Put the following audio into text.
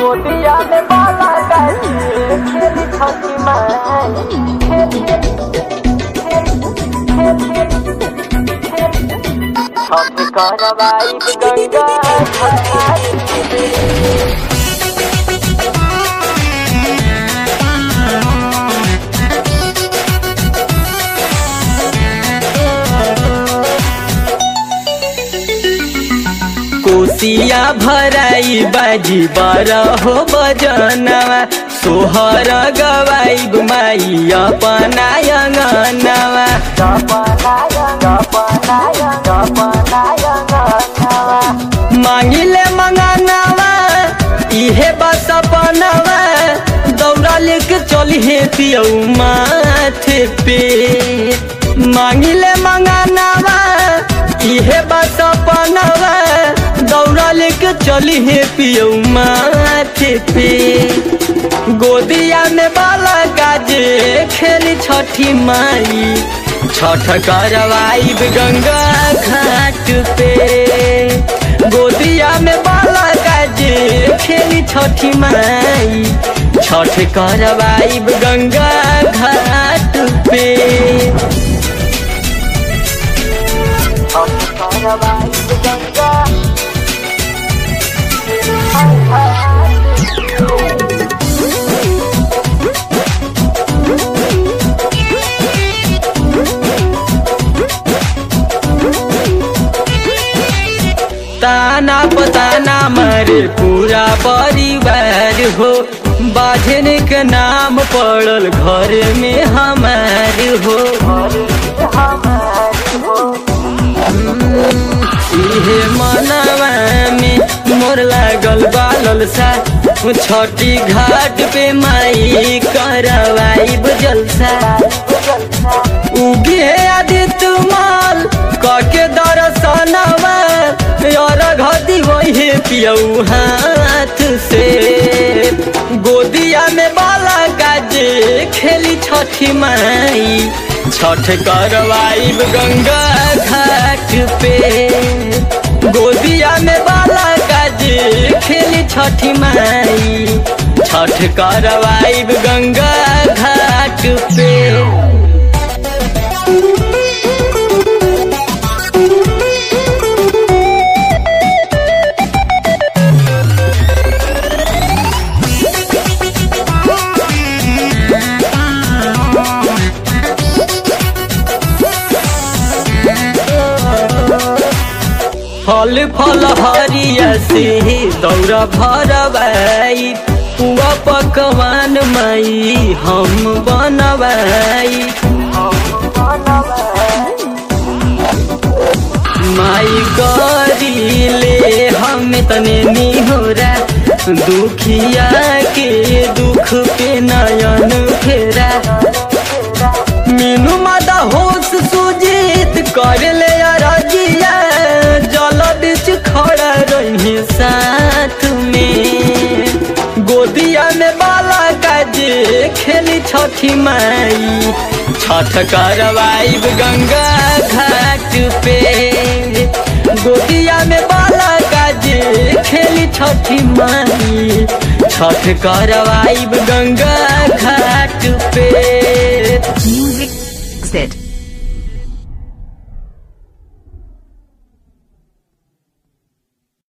गोदिया में बाला गाजी खेली छठी माई छठ करवाई गंगा घाट कोसिया भराई बाजी बरहो बजनवा सोहर गवाई माई अपना अंगनवा मांगिले मंगनवा इहे बस अपनवा दौड़ा लेके चली हे पियऊ माथे पे मांगिले मंगनवा इहे बस अपनवा दौड़ा लेके चली हे पियऊ माथे पे गोदिया में बाला गाजे खेली छठी माई छठ करवाई गंगा घाट पे गोदिया में बाला गाजे खेली छठी माई छठ करवाई गंगा घाट पे ताना पताना मारे पूरा परिवार हो बाझन के नाम पड़ल घर में हमार हो इहे मनवा में मोर लागल बालल सा छठी घाट पे माई करवाई जलसा उगे आदित्य माल कके दर्शनवा और घदी वही पियऊ हाथ से गोदिया में बाला गाजे खेली छठी माई छठ करवाई गंगा घाट पे गोदिया में बाला गाजे खेली छठी माई छठ करवाई गंगा घाट पे फल फल हरिया से दौरा भरवाई पुआ पकवान माई हम बनवाई माई करी ले हम तने निहोरा दुखिया के दुख पे नयन फेरा मीनू मादा होश सुजीत कर ले रजिया जल बीच खड़ा रही साथ में गोदिया में बाला काजे खेली छठी माई छठ करवाई गंगा घाट पे गोदिया में बाला काजे खेली छठी माई छठ करवाई गंगा घाट पे